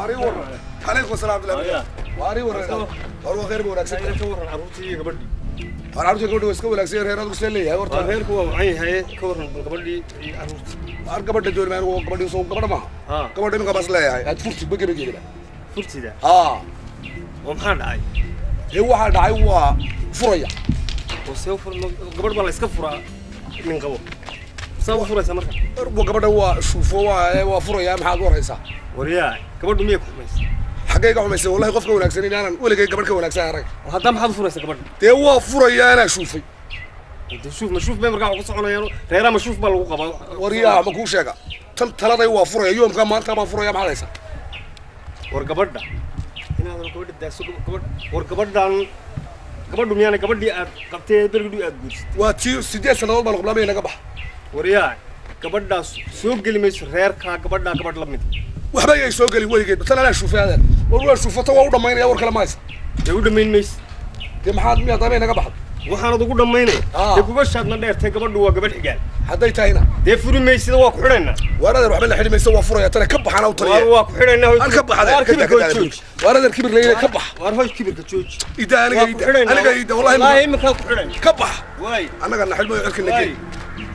waari waran calaykum asalaam abdullahi waari waran war waa khayr ba wanaagsan ka waran carruurtii iyo gabadhii war carruurta gabadha waa iska wanaagsan reer adigu isla leeyahay waa horta reerku waa wacan yahay ka waran bal gabadhii iyo carruurtii war gabadha dooni anigu gabadhi soo gabadha maaha haa gabadha iminka bas leeyahay aad furti bagebageeda furtida haa oo maxaa dhacay dee waxaa dhacay waa furaya oo see u fur gabadh baa la iska furaa nin qabo saa u furaysa marka Wa gabadha waa shuufo waa waa furaya maxaad u horaysaa waryaa gabadhu miyay ku xumaysa xaggay ka xumaysay wallahi qofka wanaagsan inaanan weligay gabadh ka wanaagsan arag oo haddaa maxaad u furaysa gabadha dee waa furaya anaa shuufay dee shuuf mashuuf bay markaa wax ku soconayaan reeraa mashuuf baa lagu qabaa waryaha ma kuu sheega tan taladay waa furaya yoomka maanta baan furaya maxaad haysaa war gabadha inaadan gabadha daaso gabadh war gabadhan gabadhu miyaana gabadhii aad qabtay bergidhu aad guursatay waa tii sideed sannadood baan qublaamaya naga baxa waryaa gabadhaas soo geli mayso reerkaa gabadhaa gabadh la mid waxba yay soo gelin weligeed tan anaa shuufay adeer war waa shuufata waa u dhammaynaya war kale ma haysa dee u dhammayn mayse dee maxaad miyaa damay naga baxda waxaanad ugu dhammaynaya Ah. dee gubashaadna dheertay gabadhu waa gabadh xigaal hadday tahayna dee furi maysida waa ku xidhaynaa waar adeer waxba la xidhi maysa waa furaya tana ka baxana u waar taliya waa ku xidhaynaa an ka bax waar adeer ka kibirka daa jooji waar adeer kibir leeyahay ka bax waar hoy kibirka jooji ida aniga waa ku ida xidhaynaa aniga ida wallahi wallaahi ma- iminkaa ku xidhayn ka bax waay annaga na xidhmayo cirka na waay geli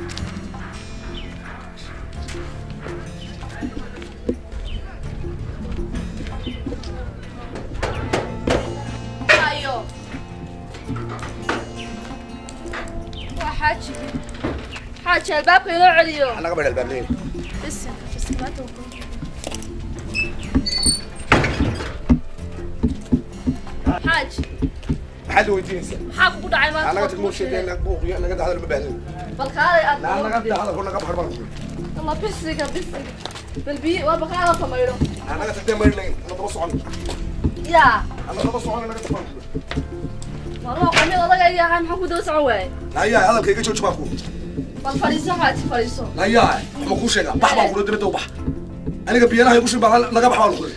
ayo waa xaaji xaaji albaabka inoo celiyo annaga badh albaab leeyahay bisin bisin maanta waa kulan. xaaji maxaad weydiinaysaa maxaa kugu dhacay maanta annaga waa tagmoo kuu sheegay sheegay. naag buuqiyo annaga dahada ma baahnayn bal kaalay aad annaga dahada naga baxar baan alla bisiga bisiga bal biyi waa bakaada tamaydho annaga tagdee mayr leyn ana daba socon yaa ana daba socon naga tafan marmaa qamid odaga yahay maxaa ku daba socon waaye nayaa hadalka iga jooji baa ku bal fadhiiso xaaji fadhiiso nayaa ma kuu sheegaa bax baan kula dibadda u bax aniga biyanaha igu shubaa naga bax baan kula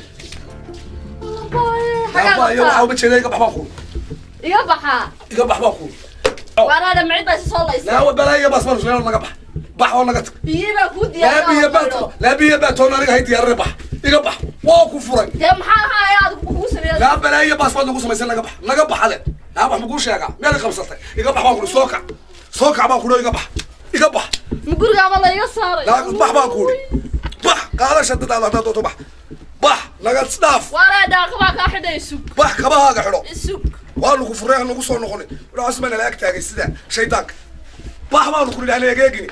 naaba iyo waxaa uma jeeda iga bax baan kula iga baxaa iga bax baan kula waanaadha macid baa soo laysa naawa balaayo baas baan shubaa naga bax bax oo naga tag biyi baa kuu laa biyo diyaar baato laa biyo baatoon aniga hay diyaarare bax iga bax waa ku furay dee maxaa ahaaya adigu kugu sameeya laa balaayo baas baad nagu samaysan naga bax naga bax ade naa wax ma kuu sheegaa miyaad i qabsatay iga bax baan kula soo kac soo kac baan kula iga bax iga bax ma gurigaaba la iga saaray laa bax baan kuli bax qaadasha dadaada haddaad doonto bax bax naga dhaaf waanaa dhaaqabaa kaa xidha isug bax kabahaaga xidho isug waa lagu furay ha nagu soo noqonin waxaas baa nala ag taagay sida shaydaanka bax baanu ku nidhahnay egeegini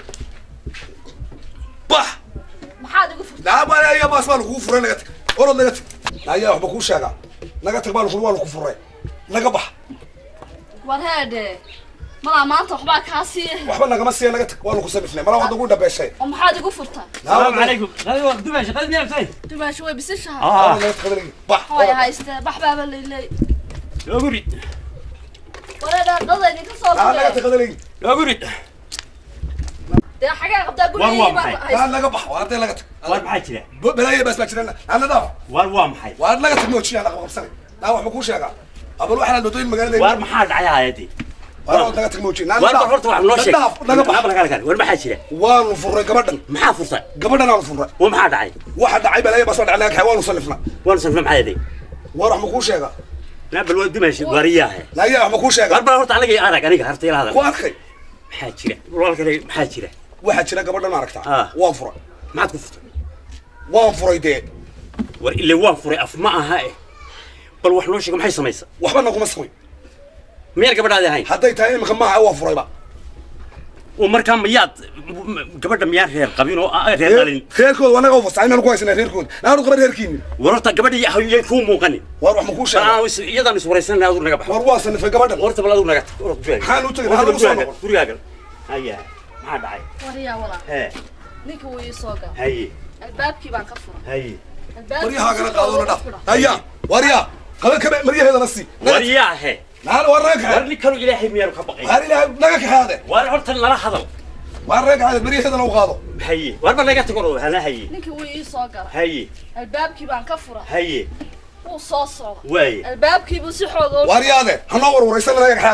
bax maxaad igu furtay naabaya baas baa lagugu furay naga tag orod naga tag naaya waxba kuu sheegaa naga tag baa lagu waa lagu furay naga bax war heedhe malaa maanta waxbaa kaa sii waxba nagama siiya naga tag waa lagu sanifnay malaa wada ugu dhabeeshay oo maxaad igu furtay السلام عليكم هذا دمشق هذا مين بتاعي dumaashi way bisishaha اه naga tag bax hooya haystee bax baaba layley يا wareedha dada idinka soo naa naga gudee tag hadalay يا قري dee xagee qabtaa War waa gurigii baa maxay? naa haysta naga bax waa hadday naga tag وار maxaa jira balaayo baas baa jirana naa nadaaf waar waa maxay waa naga tag moojiya naga qabsanay naa waxba kuu sheegaa abal waxaa wadooyin magaalada waar maxaa dhacay hayadii waa naga tag moojiya naa waar bal horta wax noo sheeg nadaaf naga bax naga kale waar maxaa jira waanu furray gabadhan maxaa furtay gabadhan aanu furray waa maxaa dhacay waxa dhacay balaayo baas baa dhacay naga kaxay waanu sanifna waan sanfna maxaa yaday war wax ma kuu sheegaa naa bal waa dimashi waariyaha naaya wax ma kuu sheegaa waar bal horta aniga arag aniga harta ila ku hadal arkay maxaa jira walaalkay maxaa jira waxaa jira gabadhan aragtaa Ah. waan furay maxaad ku furtay waan furay dee war ile waan furay af ma aha eh bal wax noo sheeg maxay samaysa waxba naguma samay miyaan gabadhaadi ahayn hadday tahay imika maaha waan furayba oo markaa miyaad gabadha miyaan reer qabin oo ah, reer dhalin reerkooda waa naga ufasaxay inaan ku haysanaa reerkooda naanu qaba reerkiini war horta gabadhii hayay kuu muuqanin war wax ma kuu bal sheegaa aan is- iyadaan is waraysanay aduu naga baxo war waan sanifay gabadhan horta bal aduu naga tag orod gurigaaga maxaan u tegay Horta maxaa lagu soo gurigaaga noqon gurigaaga haya maxaa dhacay waryaa walaa hee ninka wuu ii soo gal haye albaabkii baan ka furay haye maryahaagana qaadona dhaaf haya waryaa qaba kabe maryaheedana sii war yaahe naan war naga war kaxee ninkanu ilaahay miyaanu ka baqay waar ilaahay naga kaxeade war horta nala hadal waar naga kaxeade maryaheedana u qaado haye war ba naga tago hana haye ninka wuu ii soo galay haye albaabkii baan ka furay haye wuu soo socda waaye albaabkii buu si xooga u waaryaade hanoo warwaraysan naga kaxeade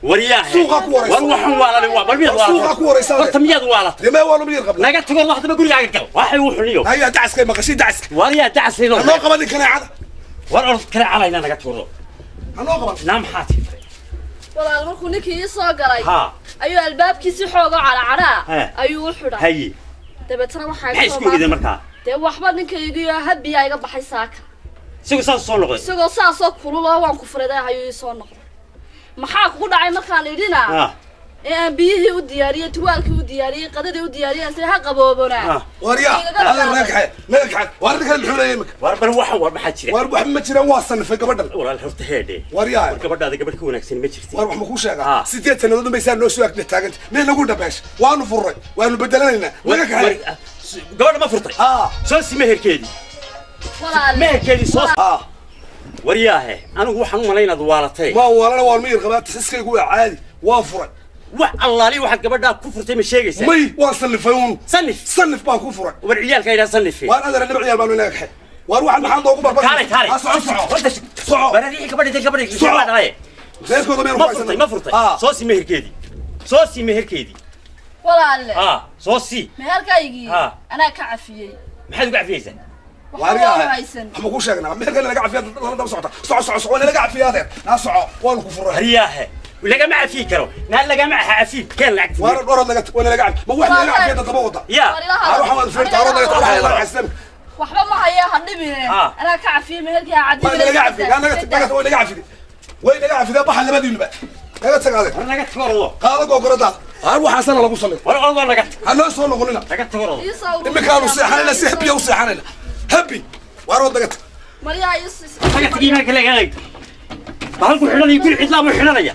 waryaahe Suuqa ku waraysa. war waxaan waalanay waa bal miyaad Suuqa waalatay ku waraysa. horta miyaad waalatay dee mee waa lumiyar qabna naga tago waxdaba gurigaaga gal waxay u xuniyo haya dacaskay maqashay dacaska waryaa dacasayno hanoo qaban nin kaneecada war orod kale calayna naga tuuro hanoo qaban naa maxaa tii walaal markuu ninkii ii soo galay ha ayuu albaabkiisi xooga cadhacadhaa He. ayuu u xidhay haye dabeetana waxaa maxay iga soo isku ogideen baaqay markaa dee waxba ninkaygiyo habiyaa iga baxay saaka isagu saas soo noqday isagoo saasoo kululoo waan ku furiday ayuu ii soo noqday maxaa kugu dhacay markaan idhina ha ee aan biyihii u diyaariyey tuwaalkii u diyaariyey qadadii u diyaariyey se ha qaboobonaa ha waryaa adeer naga kaxee naga kaxee waar ninkan muxuu leeyahay imika war bal waxaan war maxaa jira waar wax ma jiraan waa sanifay gabadhan walaal horta heedhe waryaa war gabadhaada gabadh ka wanaagsan ma jirti waar wax ma kuu sheegaa Ah. sideed sannadood unbay saa noo soo agna taaganta meel nagu dhabeesh waanu furray waanu bedelanaynaa naga kaxee gabadha ma furtay aa soo si meherkeedii walaal meherkeedii soo aa waryaahe anigu waxaan u malay inaad waalatay waa waalana waan miyir qabaa tasiskaygu waa caadi waa furay wax allaali waxaad gabadhaa ku furtay ma sheegaysaa may waan sanifay uun sanif sanif baan ku furay war ciyaalka idhaa sanife waan adeer dhinac ciyaal baanu inaga kaxee waar waxaan maxaa noogu barbar kaale kaale Ah, soco soco horta soco baradii gabadha intay gabadha Soco. gabadha dhalaye reerkooda meel ma furtay ma furtay aa soo si meherkeedii soo si meherkeedii walaalle ha soo si meherkaygii Ha. anaa ka cafiyey maxaad uga cafiyeysaa waxba waariyaa waa haysan waxma kuu sheegnaa meherkan naga cafiyaa lala daba socota soco soco soco naga cafiyaa adeer naa soco waanu ku furay haryaahe lagama cafiyi karo naa lagama cafiyi keen lacag waana dhorad naga waa naga cafi ma wax naga cafiyaa dadaba wada ya War ilaha- aa waxaan waad feerta haro naga tago waxaa naga cafi waxba ma haya ha dhibine Ha. anaa ka cafiyey meherkii ha waa naga cafi yaa naga naga way naga cafide way naga cafide baxa labadiinuba naga tag adeer war naga tagordo qaada googoradaada aa waxaasana lagu salay war ordo naga tag ha noo soo noqonina naga tagordo imikaanu seexanayna si habiya u seexanayna habi waarood naga tag maryaa is naga tag iimaanka leeganay bahalku xidhanaya guri cidlaa buu xidhanaya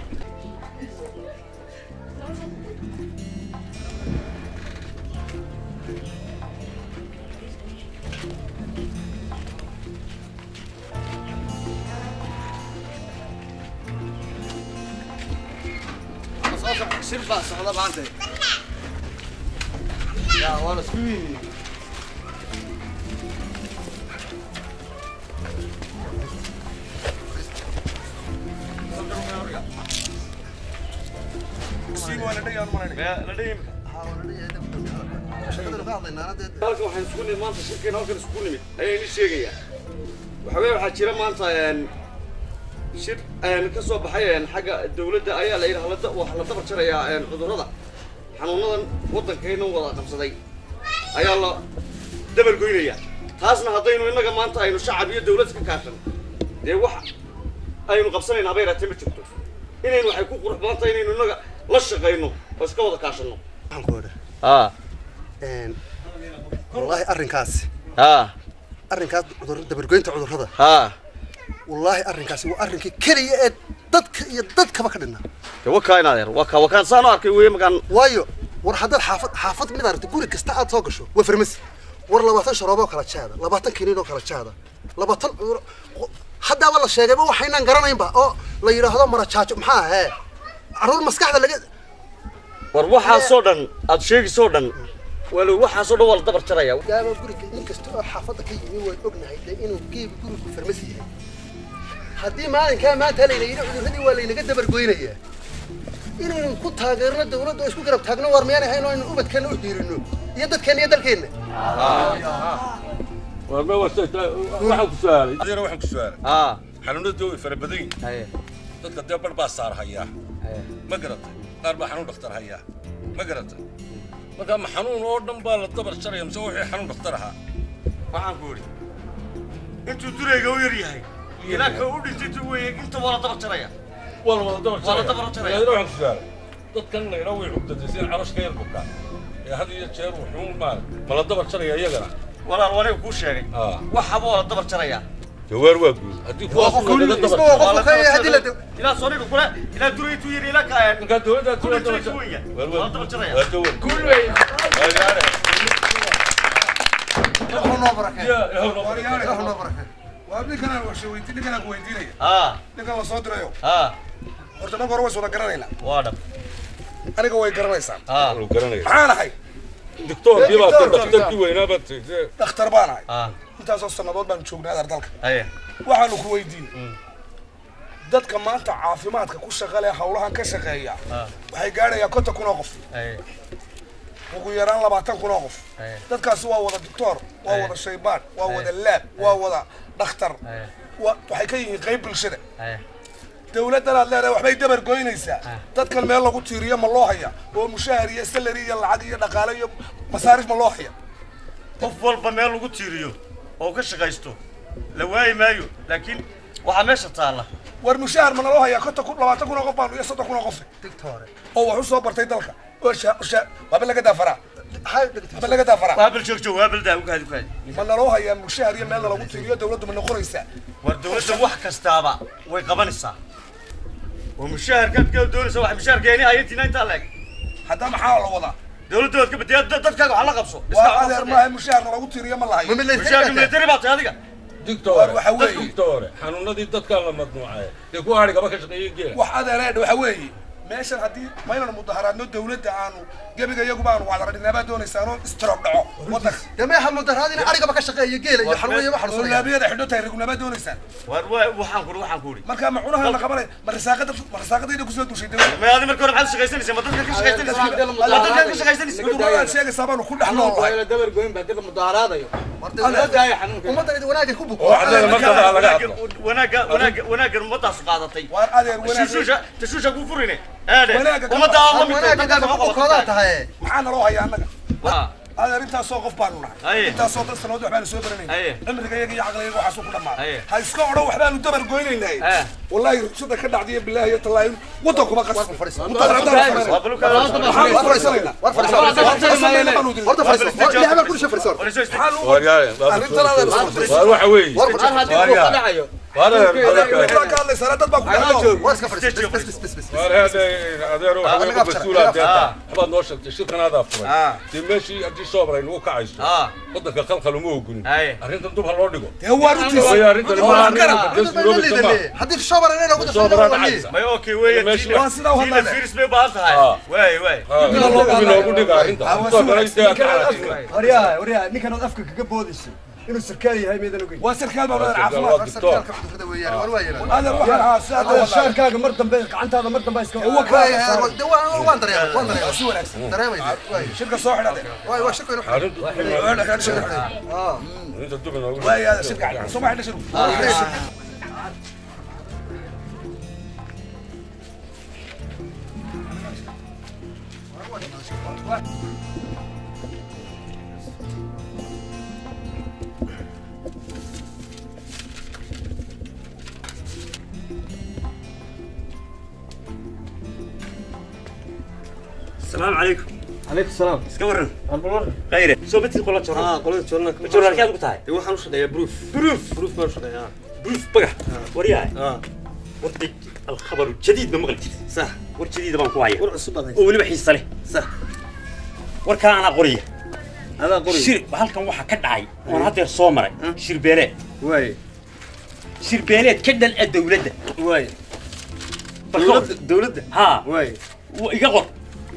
shir baa socda maanta yaa waa la isku yimi halkan waxaan isku nimid maanta shirkeen halkan isku nimid ayaa ini sheegaya waxa weye waxaa jira maanta een, shir een, ka soo baxay een, xagga dawladda ayaa la yidhi halada wax la dabar jarayaa een, cudurrada xanuunadan waddankayna wada qabsaday ayaa la dabar goynaya taasna haddaynu innaga maanta aynu shacab iyo dawlad ka kaashan dee wax aynu qabsanayna haba yaraatee ma jirto inaynu waxay ku qurux badan tahay inaynu innaga la shaqayno oo iska wada kaashanno waxaan ku odha aa wallaahi arrinkaasi aa arrinkaas cudur dabargoynta cudurrada haa wallaahi arrinkaasi waa arrinkii keliya ee dadka iyo dadkaba ka dhinna de wakaa in adeer wakaa wakaan saan u arkay weye makaan waayo war haddaad xaafad xaafad mid aragto guri kasta aad soo gasho waa farmasi war labaatan sharoobo oo kala jaada labaatan kiniin oo kala jaada labaatan cudur haddaaba la sheegayba waxaynaan garanaynba oo la yidhaahdo marajaajo maxaa ahee carruur maskaxda laga war waxaasoo dhan aad sheegaysoo dhan walo waxaasoo dhan waa la dabar jaraya gaaba guriga nin kasta oo xaafadda ka yimi waan ognahay dee inuu geebi gurigu farmasi yahay haddii maalinkaa maanta layna yidhi cudurradii waa laynaga dabargoynayaa inaynu ku taageerno dawladda oo isku garab taagno war miyaan ahayn oo aynu ubadkeenna u diirino iyo dadkeenna iyo dalkeenna warma waxaan ku su'aalay adeera waxaan ku su'aalay aa xanuunada way fara badan yihiin haye dadka dee bar baa saar hayaa ma garatay qaar baa xanuun dhakhtar hayaa ma garatay marka ma xanuun oo dhan baa la dabar jaraya mise wixii xanuun dhakhtar ahaa waxaan ku idhi intuu durayga u yar yahay ilaa ka u dhintay weye inta waa la dabar jaraya waa la wada dabar Waa la jaraya dabar jaraya. adeera waxaan ku su'aalay dadkan la idhaa way cugdatay sida calooshka yar bukaa ee had iyo jeer wuxuun maal ma la dabar jaraya iyagana walaal waniga kuu sheegay aa waxaba waa la dabar jaraya jawaar waa guud haddii kuwaas kun laga isma dabar waa qofku ka yahay haddii la dab ilaa soniga kule ilaa duraytuu yar ilaa ka markaa dawladda Kun iyo toban weeye. waa Waa la dabar jaraya. waa dawar guul wey waayaare ilaahu noo barakee ya ilaahu noo Waaryaare. ilaahu noo barakee waa ninkanaan warshay weydii ninkanaan ku weydiinaya aa ninkan la soo dirayo aa horta marka hore ways wada garanaynaa waa dhab aniga way garanaysaan aa Lu garanaya maxaan ahay diktoorkii baa Diktoor, dhakhtarkii weynaa baad tagtee dhakhtar baan ahay aa intaasoo sannadood baan joognay adar dalka haye waxaanu ku weydiin dadka maanta caafimaadka ku shaqa leh hawlahan ka shaqeeya waxay gaadhayaan konton kun oo qof ugu yaraan labaatan kun oo qof dadkaasi waa wada doctor waa wada shaybaan waa wada laab waa wada dhakhtar wa- waxay ka yihiin qayb bulshada dawladdan aad leedahay waxbay dabar goynaysaa dadkan meel lagu tiiriyo ma loo haya oo mushaahar iyo salary iyo lacag iyo dhaqaale iyo masaarif ma loo haya qof walba meel lagu tiiriyo oo ka shaqaysto la waayi maayo laakiin waxaa meesha taalla war mushaahar ma naloo hayaa konton kun labaatan kun oo qof baanu iyo soddon kun oo qof digtoore oo wax u soo bartay dalka oo sha- sha- waaba laga daafaraa waaba laga daafaraa waa bal joog joog waa bal daa ugaadi ugaadi ma naloo hayaa mushaahar iyo meel lagu tiiriyo dawladdu ma noqonaysaa war dawladda wax kastaaba way qabanaysaa oo mushaharkaad ka doonaysa wax mushaharkeeni hayantiina intaa leeg hadda maxaa la wadaa dawladda waad ka badiya dadkaaga wax la qabso waa adeer maaha mushaharna lagu tiiriyo ma lahayo mushaharka military baa tahay adiga dictore waxa weeye- dictore xanuunadii dadkaa la madnuucay dee ku hari gaba ka shaqeeyey geela wax adeereedha waxa weeye meeshan haddii maynanu mudaharaadno dawladda aanu gebiga iyaguba aanu wacdaradhinaabaa doonaysaanoo istiroob dhaco wadanka dameexa mudaraadina arigaba ka shaqeeya geela iyo xarweeye waxa oo lasoo laabiyada xidho tahay rigunaabaa doonaysaan war waa waxaan kuri waxaan kuri marka ma cunaha la qabanay ma risaaqada ma risaaqadayda kusoo dushay dawladda ma adi marka hore maxaad shaqaysanaysa ma dadka ka shaqaysanaysa ma dadka ka shaqaysanaysa rigunaabaa sheegaysaa baanu ku dhex nool lahay ummadda wanaagay ku buko oo caddeeda markaba laga hadlo wanaaga wanaaga wanaaga ummadaas qaadatay waar adeer wanaag tashuusha tashuusha ku furine aade Wanaaga kama- ummadda aan la mid wanaagga ku bukoodaa tahay maxaa naloo hayaa annaga waa adeer intaasoo qof baanu nahay Aye. intaasoo dad sanood waxbaanu soo Aye. baranayna cimriga iyaga iyo caqliga waxaasuu ku Aye. dhammaaday ha iska odhan waxbaanu dabar goynaynay Eh. wallaahi rugsada ka dhacdiya bilaahi iyo tallaahi waddan kuma qasbi mudaharaadaan waa samayna baluka maxaan ku faraysanaynaa war fadhiso horta fadhiso ilaahay baan ku dhashay fadhiso waaryaale arrintan adeer isku waar waxa weeye war fadhiso waaryaale waar adeer ka hadlaysaa dad baa ku dhacdo war iska fadhiso bes bes bes bes waar hade adeero Ah, waxa aniga ku masuula abshar, deeta ah. waxbaad noo sheegtay shirkan adaa furay Ah. dee meeshii haddii soobaray nagu kacayso Ah. waddanka qalqal uma ogunin Aye. arrintan dub ha loo dhigo dee waa runtiisa waayo arrintan Waa ma garab. arrin dadku ma haddii shobar inay nagu Shobar dhashay dhacaysa. may okay weeye Meesha- tiina waa sidaa u tiina hadlaya. firis bay u baahan tahay Ah. waay waay inoogu dhiga arrinta Ah, waa soo si galay wanaagsan. dee adkaalaatiina waryaha waryaha ninkan ood afka kaga boodayso inuu sarkaal yahay meedan ogeyn waa sarkaal baa adeer Waa caafimaad dictor. sarkaalka cudurrada weeyaan war waa yeelan adeer waxaan ahaa si aad Hadda walaal shaarkaaga mar dambe gacantaada mar dambe iska de waan waan dareemay waan dareemay si wanaagsan dareemay waay shirka soo xidha adeer waay waa shaqo inuu arrintu arrinta dub inoogu dhigo waay adeer shirka xidha soo ma xidha shirku السلام عليكم calaykum salaam iska waran khayre soo batii qola joro qolada joorna joro halkaad ku tahay waxaan u shaqeeyaa proof بروف proof baan u shaqeeyaa بروف بقى ورياي اه ورتي الخبر الجديد ما مغلتي صح ور جديد بان كو هايا war cusub baad haysaa ولي بحيصه له صح warkaan anaa qoriya adaa qori shir halkan waxaa ka dhacay oon haddeer soo maray shirbeeleed waay shirbeeleed ka dhal a dawladda waay Bal ka dowladda hor. dowladda haa waay wa- iga qor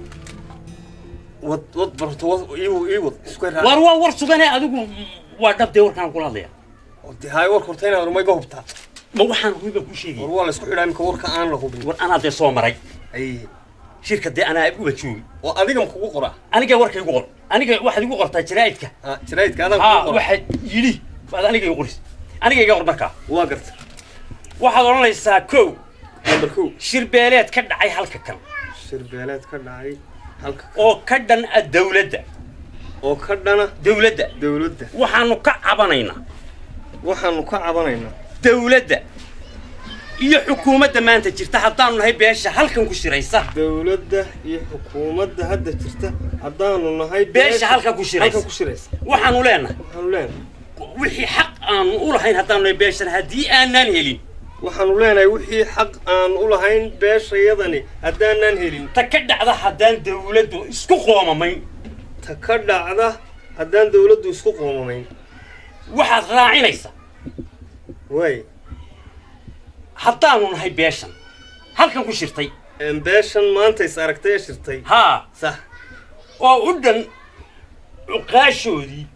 wad wad barto wad ii ii wad isku raa war waa war sugane adigu waa dhabdee warkaan kula hadlaya de hay war korta inaad rumay ga hubtaa ma waxaan rubi baan kuu sheegaya war waa la isku xidhaa imika warka aan la hubin war anaa dee soo maray ay shirka dee anaa uba joogi oo adiga ma kugu qoraa aniga warka igu qor aniga waxaad igu qortaa jaraa'idka ah jiraydka adaa haa kugu qoraa waxaad yidhi baad aniga igu qoris aniga iga qor markaa waa garta waxaad odhanaysaa kow number kow shirbeeleed ka dhacay halka kan shirbeeleed ka dhacay halka oo ka dhan a dawladda oo ka dhana dawladda dowladda waxaanu ka cabanaynaa waxaanu ka cabanaynaa dawladda iyo xukuumadda maanta jirta haddaanu nahay beesha halkan ku shiraysa dowladda iyo xukuumadda hadda jirta haddaanu nahay beesha halkan ku shiraysa halkan ku shiraysa waxaanu leenahay waxaanu leenahay wixii xaq aanu u lahayn haddaanu nahay beeshan haddii aanaan helin waxaanu leenahay wixii xaq aan u lahayn beeshayadani haddaanaan helin ta ka dhacda haddaan dawladdu isku qoomamayn ta ka dhacda haddaan dowladdu isku qoomamayn waxaad raacinaysaa waay haddaanu nahay beeshan halkan ku shirtay een beeshan maanta is aragtay ee shirtay haa sax oo u dhan cuqaashoodii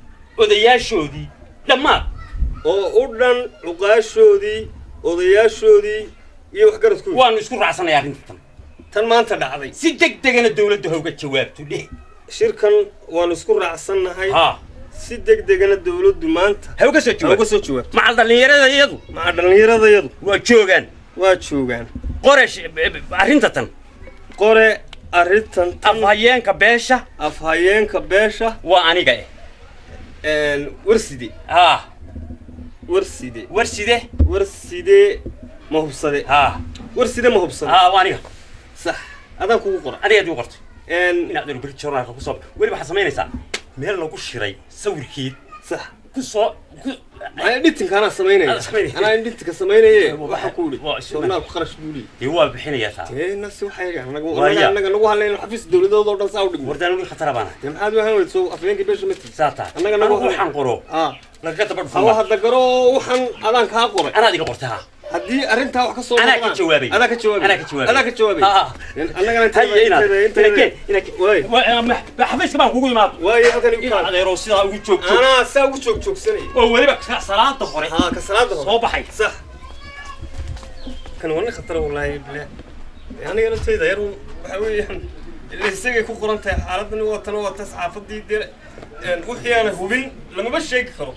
odayaashoodii dhammaad oo u dhan cuqaashoodii odayaashoodii iyo waxgaradkooda waanu isku raacsanay arrintan tan maanta dhacday si deg degana dawladda ha uga jawaabto dheh shirkan waanu isku raacsannahay ha si deg degana dawladdu maanta ha uga soo ha uga jawaabto soo jawaabto macal dhallinyarada iyadu maca dhallinyaradayadu waa joogaan waa joogaan qoresh arrinta tan qore arrintan tan afhayeenka beesha afhayeenka beesha waa aniga eh warside ha warside warside warside ma hubsade ha warside ma hubsade ha waa aniga sax adaan kugu qora adigaad igu qortay Een, inaad dhan beri journaalka ku soo weli waxaad samaynaysaa meel lagu shiray sawirkeed sax ku soo ku maxay dhitinka anaa samaynaya Anaa samaynaya. anaa dhitinka samaynaye Waa- waxa ku idhi waa isu- joornaalku qarash buu leeyahy dee waa bixinayaa taa dee nasi waxay anaga Waaya. anaga nagu hadlayno xafiis dawladood oo dhan saa u dhigmo wardaan weli khatara baana dee maxaad u ahaan weyso afhayeenkii beesha ma tii saa taa Annaga anagu nagu- waxaan qoro ah lagaga daba hawa dhufuma hadda garo waxaan adaan kaa qoray anaad iga qortay ha haddii arrintaa wax ka soo Anaa ka noqdaan- jawaabay. adaa ka jawaabay Anaa ka jawaabay. adaa ka jawaabay Ha, ha. annagana haye inaad inakeen waay inakeen xafiiska baan kugu imaado waayo halkan igu in kaad adeerow sidaa ugu joog joog anaa saa ugu joog joogsanaya oo weliba ka- salaada hore haa ka salaada hore soo baxay صح كان وانا خطر والله بلا يعني انا تيدا يرو وحوي اللي سيجي كو قرنت حالتنا وطن وطن صحافتي دير وحي انا هوبين لما بس شيء خرب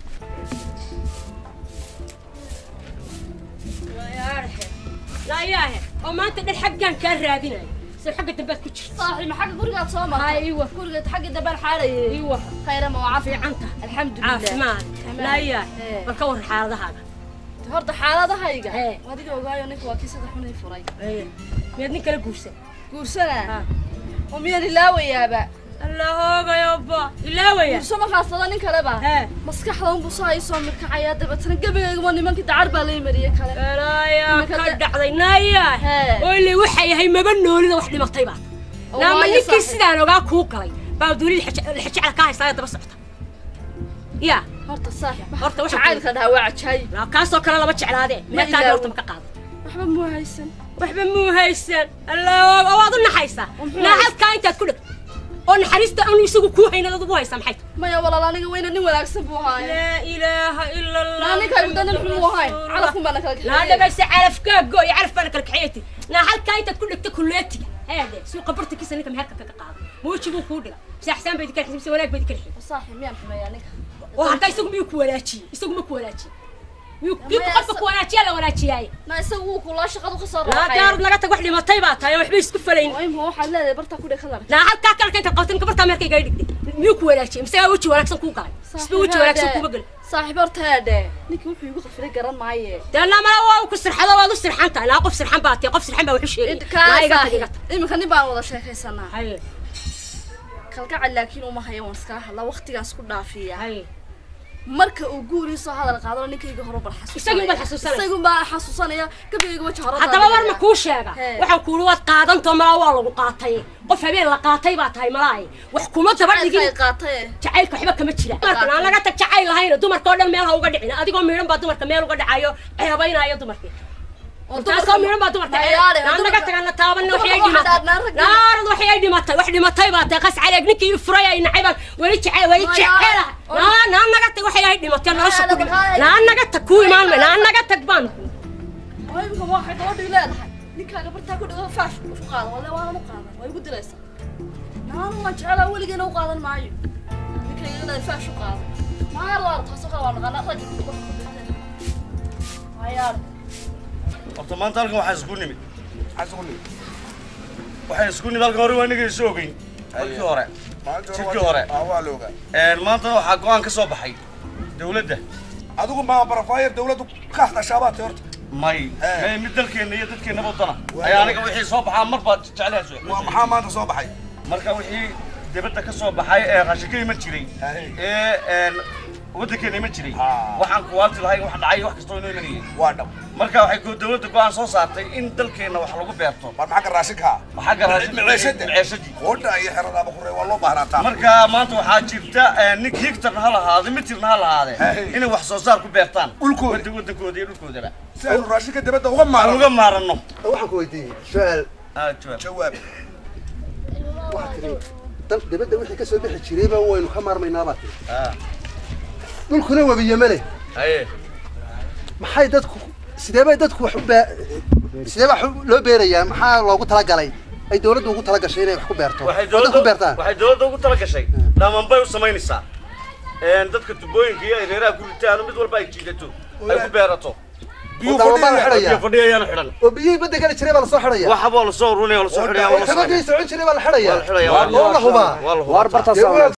لا ياهي وما انت ده حقا كان رادينا سو حق الدبات كتشر صاحي ما حق gurigaad soo martay ايوه guriga xagga dambe xaalayay ايوه khayra ma waa في caafi عنته alxamdulilah عافمان لا ياهي إيه. والكور حالة هذا horta xaaladahayga Ee. adiga ogaayo ninka waa kii sida xunay furay ايه ميدني كلا قوسة guursana oo miyaan ilaawayaaba الله هوغا يابا لا ويا guurso markaasada nin kaleba ها maskaxda unbuu soo hay soo mirkacayaa dabeetana gebigaygama nimankii dacar baa lay mariyey kale لا يا إنك كان دعضي نايا Hee. واللي وحي هي ما بنولي وحدي مقطيبات Oo لما waayo نكي saaxiib. سيدان اوغا كوكلي باو دولي الحكي على كاهي سايا دبا سعطة يا horta saaxib Horta waxa jacaylka dhaha waa cajaayib لا كاسو كلا لما جعلادين ما Ma تاغي ilaawo. horta ma ka qaado waxba muu haysan waxba muu haysan allah waad u naxaysaa Muxuu naxalkaa intaad ku dhig oo naxariista aan isagu kuu hayna dad ugu haysaa maxay tahay maya walaal aniga weyna nin wanaagsan buu ahaaye laa ilaaha ila allah naa ninkaygu da nin xun muu ahayn calafkun baana kala laa kaxeeyey dhagaysa calafkaa gooy calaf baana kala kaxeeyati naxalkaa intaad ku dhigta kulleetiga heede suuqa bartankiisa ninka meherka kaga qaado muuji buu kuu dhiga saaxsaan bayd kala xisibsa wanaag bayd kala xisibsa saaxib miyaan xumeeyaa ninka oo hadda isagu miyuu ku wanaajiyey isagu ma ku wanaajiyey miyuu kii Maya, qofka sa- ku wanaajiyaa la wanaajiyaaye na isagu wuu kulaa shaqadu ka soo laa raaxay daarud laga tag wax dhimatay baa tahay oo waxba isku falayn ima waxaad leedahay bartaa ku dheg kadar naa halkaa kalka intaad qabtin gabartaa meerkayga ay dhigtay miyuu ku wanaajiyey mise weji wanaagsan kuu galay isba weji wanaagsan kuuma gelin saaxiib horta heedhe ninkii wuxuu igu qafilay garan maaye dee namala waa ku sirxado waad u sirxan tahay naa qof sirxan baa tahay qof sirxan baa wuxu sheegay naa iga tag iga tag iminka nin baan wada sheekaysanaa haye kalgacal laakiin uma hayo waan iskala hadlaa waqtigaas ku dhaafiya haye marka uu guurii soo hadal qaadano ninkayga hore bal xasuusanaya Isagii baan xasuusanaya. isagii baan xasuusanaya gabigayga waji hore haddaba war ma kuu sheega Hee. waxaan kuuli waad qaadantoo malaa waa lagu qaatay qof habeen la qaatay baa tahay malaay wax kuma daba dhigin ay qaatay jacaylka waxba kama jira dumarkan aan laga tag jacayl lahayna dumarka oo dhan meel ha uga dhicin adigoo miidhan baa dumarka meel uga dhacayo ceebaynaayo dumarkii taasoo miidhan baa dumarka Mayaale, naan naga tagana taabanna waxay ay dumarka dhimatay waxaa dhaadnaan rag- naarad waxay ay dhimatay wax dhimatay baa tahay qas caleeg ninkii furay ay nacay baan weli jecel weli Mayaale. jecela naa naan naga tag waxay ay dhimatay nolosha ku dhig Mayaale, naan naga tag kuu imaan may naan naga tag baan oo imika waxay gabadhii leedahay ninkaaga bartaa ku dhigo faash u qaadan wale waanan u qaadan waa igu dilaysaa naanu waan jecelaa weligeena u qaadan maayo ninkayga leedahay faash u qaadan maar waa taasoo kale waa naqaanaa rag mayaale horta maanta halkan waxaa isku nimid waxay isku nimid halkan hore waa inaga isu ogeyn markii hore Jidkii hore. waa la ogaa maanta waxaa go-aan ka soo baxay dawladda adigu ma barafaayar dawladdu ka hadashaabaad tay horta may Eh. may mid dalkeenna iyo dadkeenna wadana ayaa aniga wixii soo baxaa mar baad jeclahaas waa maxaa maanta soo baxay marka wixii dibadda ka soo baxay ee qashika iman jiray Hey. ee een, waddankeena iman jiray Ah. waxaan kuwaati lahay wax dhacay wax kastoo inoo imanayay waa dhab marka waxay go- dawladda go-aan soo saartay in dalkeenna wax lagu beerto war maxaa ka raashinkaa xagga raashinka Maciishada. maciishadii qoodha iyo xeradaaba kurey waa loo baahnaataa marka maanta waxaa jirta eh, nin higtarna ha lahaade mitirna ha lahaade Hey. inay wax soo saar ku beertaan Dhulkooda. Wadda- waddankooda iyo dhulkoodaba si aynu raashinka dibadda uga aan maarno uga maaranno waxaan ku weydiiyey su-aal Ah, jawaab. jawaab waxaa tiri dal dibadda wixii ka soo bixi jirayba waynu ka maarmaynaa baa tiri Ah, dhulkuna webiye ma leh haye maxay dadku sidee bay dadku wax u baa sidee wax loo beerayaa maxaa loogu talagalay ay dawladdu ugu talagashay inay wax ku beerto waxay waddan ku dowladda beertaan waxay dowladda ugu tala gashay dhamaan bay u samaynaysaa een dadka tubooyinka iyo ay reeraha ku ritaan mid walba ay jiidato ay ku beerato biyuu Waddan baa la fadhiya xidhayaa iyo fadhiyayaana xidhan oo biyihii badda gala jiray baa lasoo xidhaya waxa baa la soo urunaya waa la soo xidhaya waa la soo xabagii socon jiray baa la xidhaya xidhaya oo la hubaa waa la hubaa Dee waa-